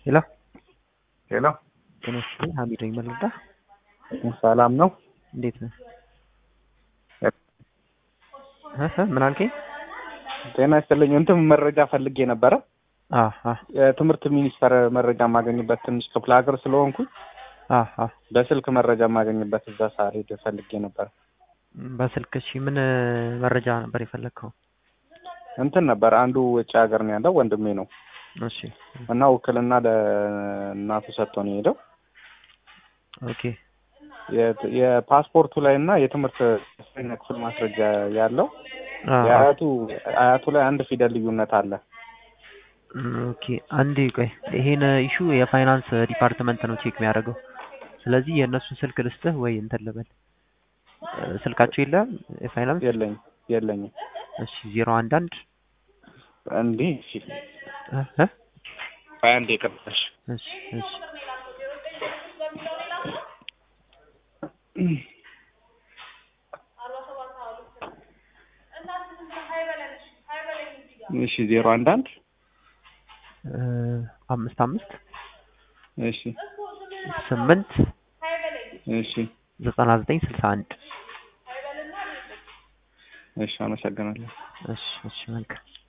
ሄሎ ሄሎ ጤና ይስጥልኝ ሀሚድ ነኝ መለዳ ሰላም ነው? እንዴት ነህ እህ ምን አልከኝ ጤና ይስጥልኝ። እንትን መረጃ ፈልጌ ነበረ። አ አ የትምህርት ሚኒስቴር መረጃ የማገኝበት ትንሽ ክፍለ ሀገር ስለሆንኩኝ አ አ በስልክ መረጃ የማገኝበት እዛ ሳልሄድ ፈልጌ ነበር። በስልክ እሺ ምን መረጃ ነበር የፈለግከው እንትን ነበር አንዱ ውጭ ሀገር ነው ያለው ወንድሜ ነው እሺ እና ውክልና ለእናቱ ሰጥቶ ነው የሄደው። ኦኬ የት- የፓስፖርቱ ላይ እና የትምህርት አስረኛ ክፍል ማስረጃ ያለው አ አ የአያቱ አያቱ ላይ አንድ ፊደል ልዩነት አለ። ኦኬ አንዴ ቆይ ይሄን ኢሹ የፋይናንስ ዲፓርትመንት ነው ቼክ የሚያደርገው ስለዚህ የእነሱን ስልክ ልስጥህ ወይ እንትን ልበል እ ስልካቸው የለም የፋይናንስ የለኝም የለኝም። እሺ ዜሮ አንድ አንድ እንዲህ እሺ እ እ ሀያ አንድ የቀረሽ እሺ እሺ እሺ ዜሮ አንድ አንድ እ አምስት አምስት እሺ ስምንት እሺ ዘጠና ዘጠኝ ስልሳ አንድ እሺ አመሰግናለሁ። እሺ እሺ መልካም